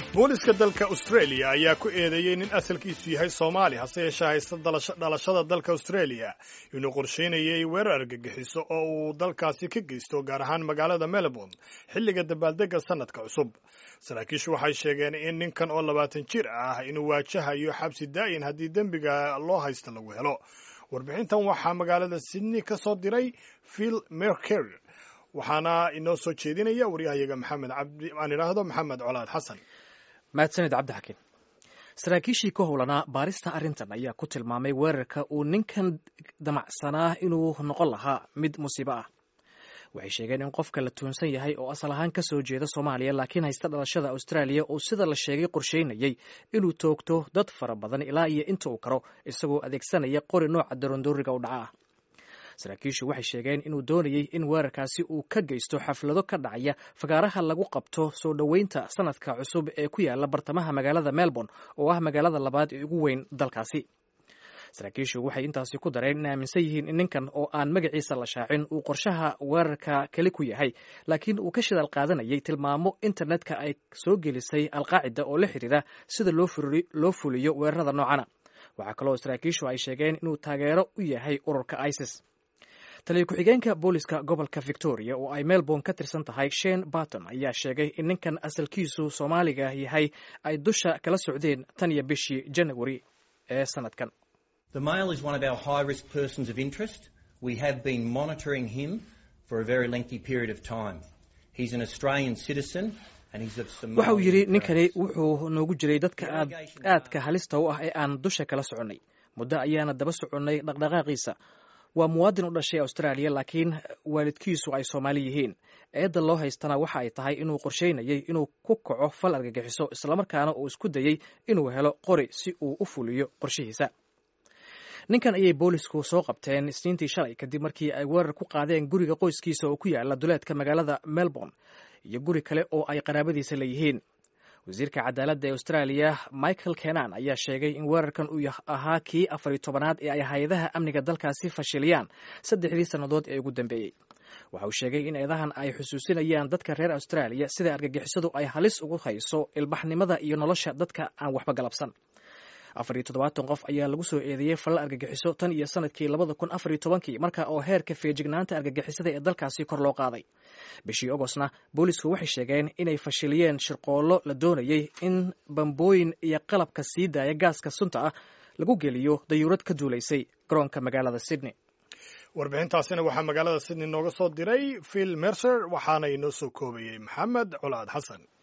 booliska dalka australia ayaa ku eedeeyey nin asalkiisu yahay soomaali hase yeeshee haysta dhalashada dalka australia inuu qorsheynayay weerar argagixiso oo uu dalkaasi ka geysto gaar ahaan magaalada melbourne xilliga dabaaldega sanadka cusub saraakiishu waxay sheegeen in ninkan oo labaatan jir ah inuu waajahayo xabsi daa'in haddii dembiga loo haysta lagu helo warbixintan waxaa magaalada sydney ka soo diray phil merker waxaana inoo soo jeedinaya waryahayaga maxamed cabdi aan idhaahdo maxamed colaad xasan mahadsanid cabdixakiin saraakiishii ka howlanaa baarista arrintan ayaa ku tilmaamay weerarka uu ninkan damacsanaa inuu noqon lahaa mid musiibo ah waxay sheegeen in qofka la tuunsan yahay oo asal ahaan ka soo jeeda soomaaliya laakiin haysta dhalashada austraaliya uu sida la sheegay qorsheynayay inuu toogto dad fara badan ilaa iyo inta uu karo isagoo adeegsanaya qori nooca darondooriga u dhaca ah saraakiishu waxay sheegeen inuu doonayey in weerarkaasi uu ka geysto xaflado ka dhacaya fagaaraha lagu qabto soo dhoweynta sanadka cusub ee ku yaala bartamaha magaalada melbourne oo ah magaalada labaad ee ugu weyn dalkaasi saraakiishu waxay intaasi ku dareen in aaminsan yihiin in ninkan oo aan magaciisa la shaacin uu qorshaha weerarka keli ku yahay laakiin uu ka shidaal qaadanayay tilmaamo internetka ay soo gelisay alqaacida oo la xidhiira sida loo fuliyo weerarada noocana waxaa kaloo saraakiishu ay sheegeen inuu taageero u yahay ururka isis taliya ku-xigeenka booliska gobolka victoria oo ay melbourne ka tirsan tahay shane barton ayaa sheegay in ninkan asalkiisu soomaaliga yahay ay dusha kala socdeen tan iyo bishii janawari ee sanadkan The male is one of our high risk persons of interest. We have been monitoring him for a very lengthy period of time. He's an Australian citizen and he's of Somali. waxa uu yidhi ninkani wuxuu noogu jiray dadka aad aadka halista u ah ee aan dusha kala soconnay muddo ayaana daba soconnay dhaqdhaqaaqiisa waa muwaadin u dhashay austraaliya laakiin waalidkiisu ay soomaali yihiin eedda loo haystana waxa ay tahay inuu qorsheynayay inuu ku kaco fal argagixiso islamarkaana uu isku dayey inuu helo qori si uu u fuliyo qorshihiisa ninkan ayay boolisku soo qabteen isniintii shalay kadib markii ay weerar ku qaadeen guriga qoyskiisa oo ku yaala duleedka magaalada melbourne iyo guri kale oo ay qaraabadiisa leeyihiin wasiirka cadaaladda ee austraaliya michael kenan ayaa sheegay in weerarkan uu ahaa kii afar iyo tobanaad ee ay hay-adaha amniga dalkaasi fashiliyaan saddexdii sannadood ee ugu dambeeyey waxa uu sheegay in eedahan ay xusuusinayaan dadka reer austraaliya sida argagixisadu ay halis ugu hayso ilbaxnimada iyo nolosha dadka aan waxba galabsan afar iyo toddobaatan qof ayaa lagu soo eedeeyey falal argagixiso tan iyo sanadkii labada kun afar iyo tobankii marka oo heerka feejignaanta argagixisada ee dalkaasi kor loo qaaday bishii ogostna boolisku waxay sheegeen inay fashiliyeen shirqoollo la doonayey in bambooyin iyo qalabka sii daaya gaaska sunta ah lagu geliyo dayuurad ka duulaysay garoonka magaalada sydney warbixintaasina waxaa magaalada sydney nooga soo diray phil mercer waxaana inoo soo koobayey maxamed colaad xasan